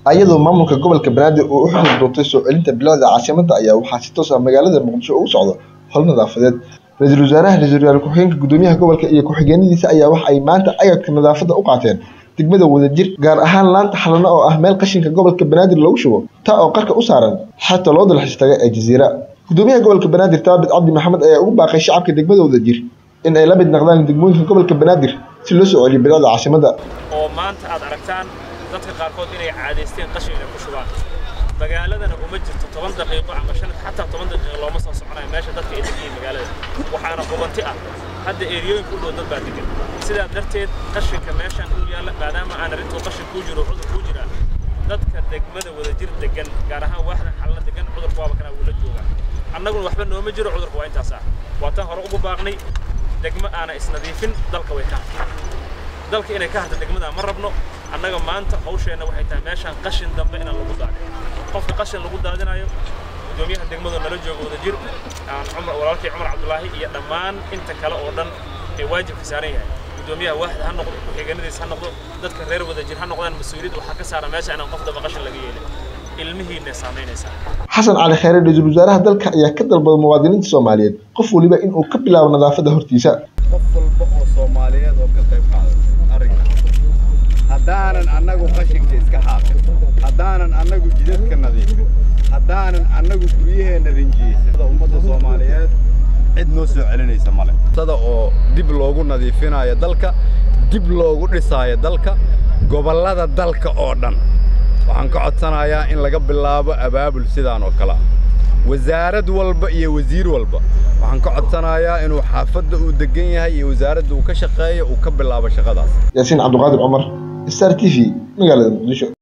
ayadoo maamulka gobolka banaadir uu u xil doortay soo celinta bilicda caasimadda ayaa waxaa si toos ah magaalada muqdisho ugu socda hol nadaafadeed ra-iisul wasaaraha ra-iisul wasaare ku-xigeenka gudoomiyaha gobolka iyo ku-xigeenadiisa ayaa waxa ay maanta agabka nadaafadda u qaateen degmada wadajir gaar ahaan laanta xalano oo ah meel qashinka gobolka banaadir lagu shubo taa oo qarka u saaran xata loo dalxiis taga ee jasiira gudoomiyaha gobolka banaadir taabit cabdi maxamed ayaa ugu baaqay shacabka degmada wadajir in ay la mid noqdaan degmooyinka gobolka banaadir si loo soo celiyo bilicda caasimadda oo maanta aad aragtaan dadka qaarkood inay caadaysteen qashin inay ku shubaan magaaladana uma jirto toban daqiiqo ama shan xataa toban daqiiqo looma soo soconayo meesha dadka ay degan yihiin magaalada waxaana qubanti ah hadda eeriyooyinka u dhow dad baa degan sidaa darteed qashinka meeshaan u yaalla maadaama aan arrintuu qashin kuu jiro cudur kuu jiraa dadka degmada wadajir degan gaar ahaan waaxda xalna degan cudurka waaba kana wuu la joogaa annaguna waxba nooma jiro cudurka waa intaas ah waa tan hore ugu baaqnay degmo aana isnadiifin dalka way ka hartay dalka inay ka harta degmada ma rabno annaga maanta hawsheenna waxay tahay meeshaan qashin dambe inaan lagu daadin qofka qashin lagu daadinayo gudoomiyaha degmadu nala jooga wadajir aan cumar walaalkii cumar cabdulaahi iyo dhammaan inta kale oo dhan ee waajibka saaran yahay gudoomiyaha waaxda ha noqdo ku-xigeenadiis ha noqdo dadka reer wadajir ha noqdaan mas-uuliyadda waxaa ka saara meesha inaan qof damba qashin laga yeelin ilmihiinna saamaynaysaa xasan cali khayre ra-iisul wasaaraha dalka ayaa ka dalbaday muwaadiniinta soomaaliyeed qof waliba inuu ka bilaabo nadaafadda hortiisa qof walba oo soomaaliyeed oo ka qayb qaadata arrinka haddaanan annagu qashinka iska xaaqin haddaanan annagu jidadka nadiifin haddaanan annagu guryaheenna rinjiyeysan ummadda soomaaliyeed cid noo soo celinaysa male sada oo dib loogu nadiifinayo dalka dib loogu dhisaayo dalka gobollada dalka oo dhan waxaan ka codsanayaa in laga bilaabo abaabul sidaan oo kale ah wasaarad walba iyo wasiir walba waxaan ka codsanayaa inuu xaafadda uu degan yahay iyo wasaaradda uu ka shaqeeyo uu ka bilaabo shaqadaas yaasiin cabdiqaadir cumar star t v magaalada muqdisho